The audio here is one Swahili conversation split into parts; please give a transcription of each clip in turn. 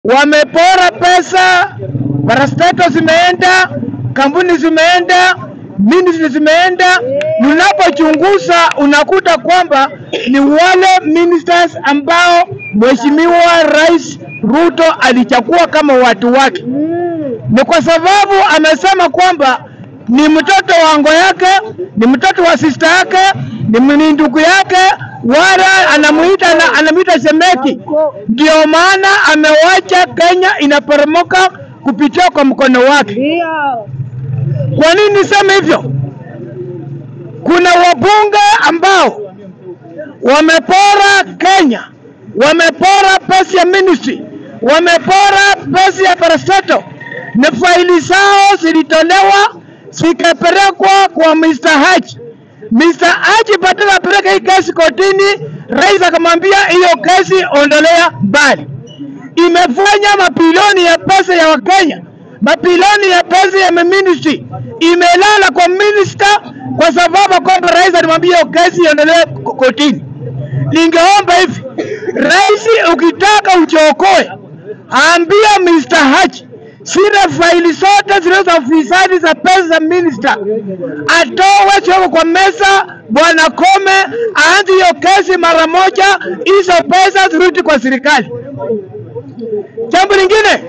wamepora pesa, parastato zimeenda, kampuni zimeenda, ministry zimeenda. Mnapochunguza unakuta kwamba ni wale ministers ambao Mheshimiwa Rais Ruto alichagua kama watu wake. Ni kwa sababu amesema kwamba ni mtoto wa ango yake, ni mtoto wa sister yake, ni ni ndugu yake, wala anamuita na anamuita shemeki. Ndio maana amewacha Kenya inaporomoka kupitia kwa mkono wake. Ndio. Kwa nini niseme hivyo? Kuna wabunge ambao wamepora Kenya, wamepora pesa ya ministry, wamepora pesa ya parastato, na faili zao zilitolewa zikapelekwa kwa Mr. Haji. Mr. Haji badala apeleke hii kesi kotini, rais akamwambia hiyo kesi ondolea mbali. Imefanya mabilioni ya pesa ya Wakenya, mabilioni ya pesa ya ministry imelala kwa minister kwa sababu kwamba rais alimwambia hiyo kesi iondolewe ko- kotini. Ningeomba hivi, rais, ukitaka uchiokoe, ambia Mr. Haji zile faili zote zile za ufisadi za pesa za minister atoe choko kwa meza. Bwana Kome aanze hiyo kesi mara moja, hizo pesa zirudi kwa serikali. Jambo lingine,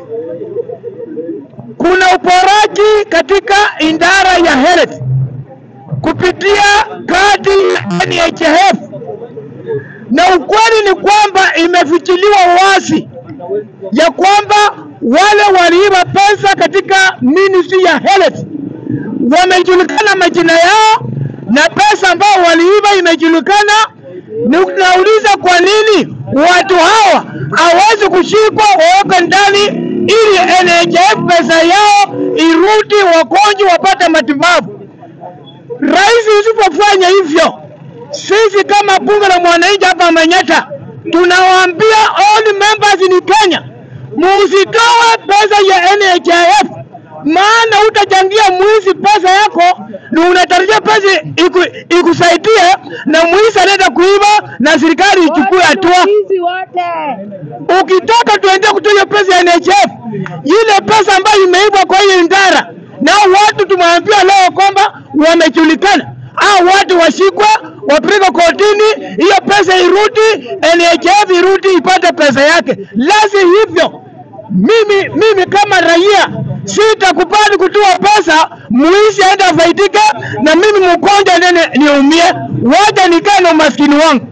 kuna uporaji katika idara ya health kupitia kadi ya NHIF, na ukweli ni kwamba imefichiliwa wazi ya kwamba wale waliiba pesa katika ministry ya health wamejulikana majina yao na pesa ambao waliiba imejulikana. Ninauliza, kwa nini watu hawa hawezi kushikwa wawekwe ndani ili NHIF pesa yao irudi, wagonjwa wapate matibabu? Rais, usipofanya hivyo, sisi kama bunge la mwananchi hapa Manyata tunawaambia all members in Kenya, musitoe pesa ya NHIF, maana utachangia mwizi pesa yako na unatarajia pesa iku, ikusaidie na mwizi anaenda kuiba na serikali ichukue hatua. Wizi wote. Ukitaka tuendee kutoa hiyo pesa ya NHIF, ile pesa ambayo imeibwa kwa hiyo idara, na watu tumeambia leo kwamba wamejulikana, au watu washikwe, wapelekwe kotini, hiyo pesa irudi, NHIF irudi ipate pesa yake. Lazi hivyo, mimi mimi kama raia sitakubali kutoa pesa mwizi aende afaidike na mimi mgonjwa nene niumie, wacha nikae na umaskini wangu.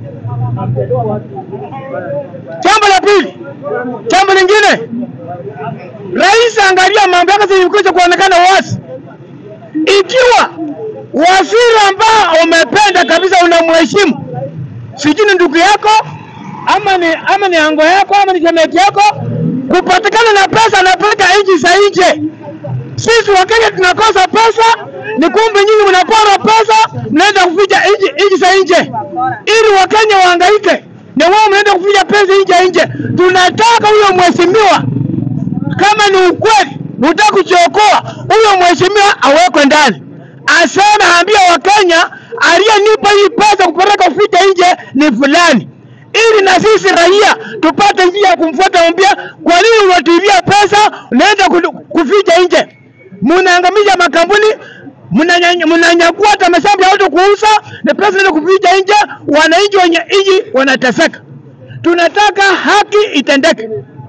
Jambo la pili, jambo lingine, rais, angalia mambo yake zilikuja kuonekana wazi. Ikiwa waziri ambao umependa kabisa, unamheshimu, sijui ni ndugu yako ama ni ama ni ango yako ama ni jamii yako, kupatikana na pesa anapeleka nchi za nje. Sisi Wakenya tunakosa pesa, ni kumbe nyinyi mnapora pesa, mnaenda kuficha nchi nchi za nje ili Wakenya wahangaike, na wao mnaenda kuficha pesa nje ya nje. Tunataka huyo mheshimiwa, kama ni ukweli unataka kuchiokoa huyo mheshimiwa, awekwe ndani, aseme, ambia Wakenya aliyenipa hii pesa kupeleka kuficha nje ni fulani ili na sisi raia tupate njia ya kumfuata, mwambia kwa nini unatuibia pesa unaenda ku- kuficha nje, mnaangamiza makampuni, mnanyanya- mnanyakua hata mashamba ya watu kuuza na pesa inaenda kuficha nje, wananchi wenye nchi wanateseka. Tunataka haki itendeke.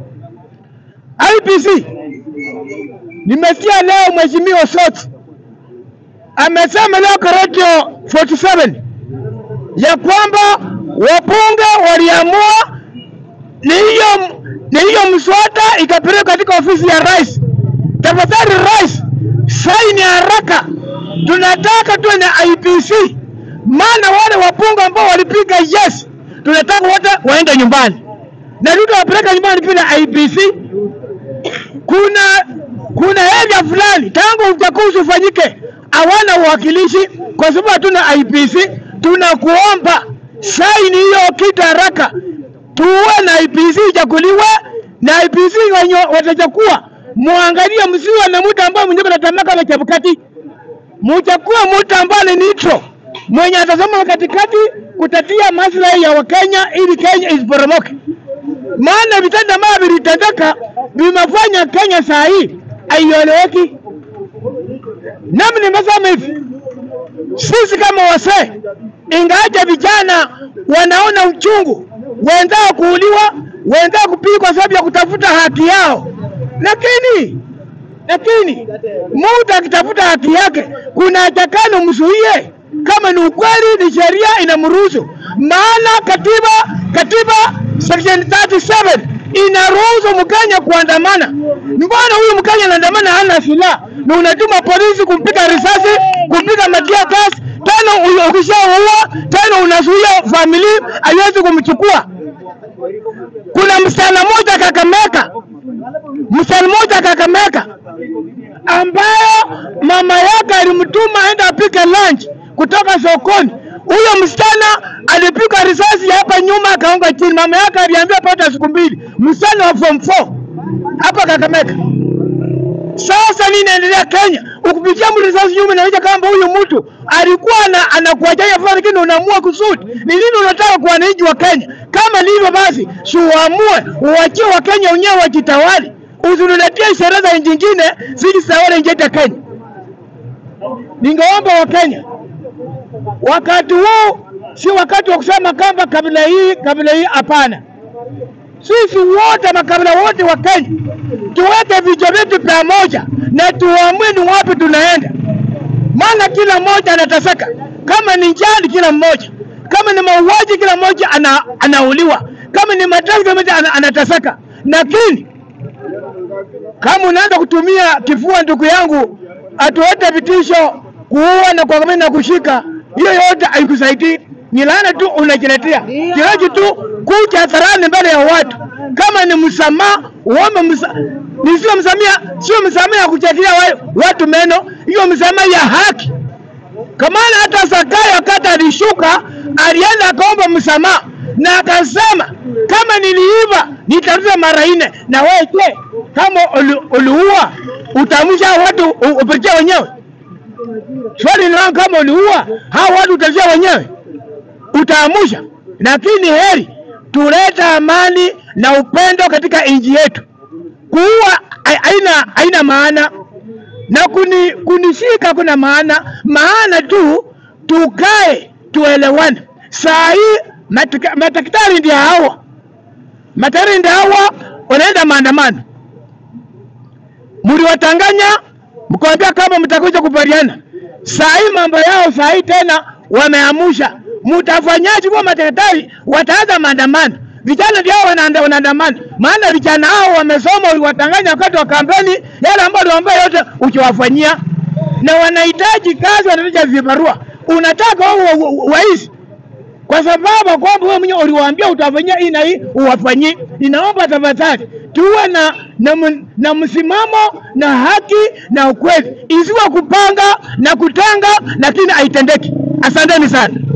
IPC, nimesikia leo mheshimiwa Soti amesema leo kwa radio 47 ya kwamba wabunge waliamua ni hiyo ni hiyo mswada ikapelekwa katika ofisi ya rais. Tafadhali rais, saini haraka, tunataka tuwe na IPC, maana wale wabunge ambao walipiga yes, tunataka wote waende nyumbani na Ruto wapeleka nyumbani bila IPC. Kuna kuna area fulani tangu uchaguzi ufanyike hawana uwakilishi kwa sababu hatuna IPC. Tunakuomba saini hiyo kitu haraka, tuwe na IPC ichaguliwe na IPC wenye watachukua, muangalie, msiwe na mtu ambaye mwenyewe anatamaka kama Chebukati, muchakue mtu ambaye ni neutral mwenye atasoma katikati kutatia maslahi ya Wakenya ili Kenya isiporomoke maana vitendo ambavyo vilitendeka vimefanya Kenya saa hii haieleweki. Nami nimesema hivi, sisi kama wasee, ingawaje vijana wanaona uchungu, wenzao kuuliwa, wenzao kupigwa kwa sababu ya kutafuta haki yao, lakini lakini mtu akitafuta haki yake, kuna atakano mzuie kama ni ukweli, ni sheria inamruhusu. Maana katiba katiba section 37 inaruhusu Mkenya kuandamana. Mbona huyu Mkenya anaandamana hana silaha na unatuma polisi kumpiga risasi, kumpiga matia gas, tena u- ukishaua tena unazuia familia haiwezi kumchukua. Kuna msichana mmoja Kakamega, msichana mmoja Kakamega ambayo mama yake alimtuma aende apike lunch kutoka sokoni. Huyo msichana alipigwa risasi hapa nyuma akaanguka chini. Mama yake aliambiwa pata siku mbili. Msichana wa form 4 hapa Kakamega. Sasa nini inaendelea Kenya? Ukipitia mtu risasi nyuma inaonyesha kwamba huyu mtu alikuwa ana, anakuajaja fulani, lakini unaamua kusudi. Ni nini unataka kwa wananchi wa Kenya? Kama ndivyo basi, si uamue uachie Wakenya wenyewe wajitawali, usiniletee sherehe za nchi nyingine zijitawale nchi yetu ya Kenya. Ningeomba Wakenya wakati huu si wakati wa kusema kwamba kabila hii kabila hii, hapana. Sisi wote makabila wote wa Kenya tuweke vichwa vyetu pamoja na tuamue ni wapi tunaenda, maana kila mmoja anateseka. Kama ni njaa, kila mmoja, kama ni mauaji, kila mmoja ana, anauliwa, kama ni mateso, kila mmoja ana, anateseka. Lakini kama unaanza kutumia kifua, ndugu yangu, atuete vitisho, kuua na kuangamia na kushika, hiyo yote haikusaidii. Ni laana tu unajiletea, kinacho tu kuja hadharani mbele ya watu. Kama ni msamaha, uombe msa, ni sio msamaha, sio msamaha ya kuchatia wa- watu meno, hiyo msamaha ya haki. Kamana hata Zakayo wakati alishuka alienda akaomba msamaha na akasema kama niliiba nitarudisha mara nne. Na wewe je, kama uli- uliua utamsha watu u- upitia wenyewe? Swali ni langu, kama uliua hao watu utatia wenyewe, utaamusha. Lakini heri tulete amani na upendo katika nchi yetu. Kuua hai- haina haina maana na kuni, kunishika kuna maana maana tu tukae tuelewane. Saa hii matika- madaktari ndio hawa, madaktari ndio hawa wanaenda maandamano, mliwatanganya mkawambia kama mtakuja kubaliana. Saa hii mambo yao saa hii tena wameamusha, mtafanyaje? Kwa madaktari wataanza maandamano, vijana ndio hao wanaanda- wanaandamana, maana vijana hao wamesoma, uliwatanganya wakati wa kampeni, yale ambayo uliwaambia yote ukiwafanyia, na wanahitaji kazi, wanahitaji vibarua. Unataka wao wa- wa- waishi kwa sababu kwamba wewe mwenyewe uliwaambia utafanyia hii na hii uwafanyie. Ninaomba tafadhali tuwe na na, m- na msimamo na haki na ukweli, isiwe kupanga na kutanga, lakini haitendeki. Asanteni sana.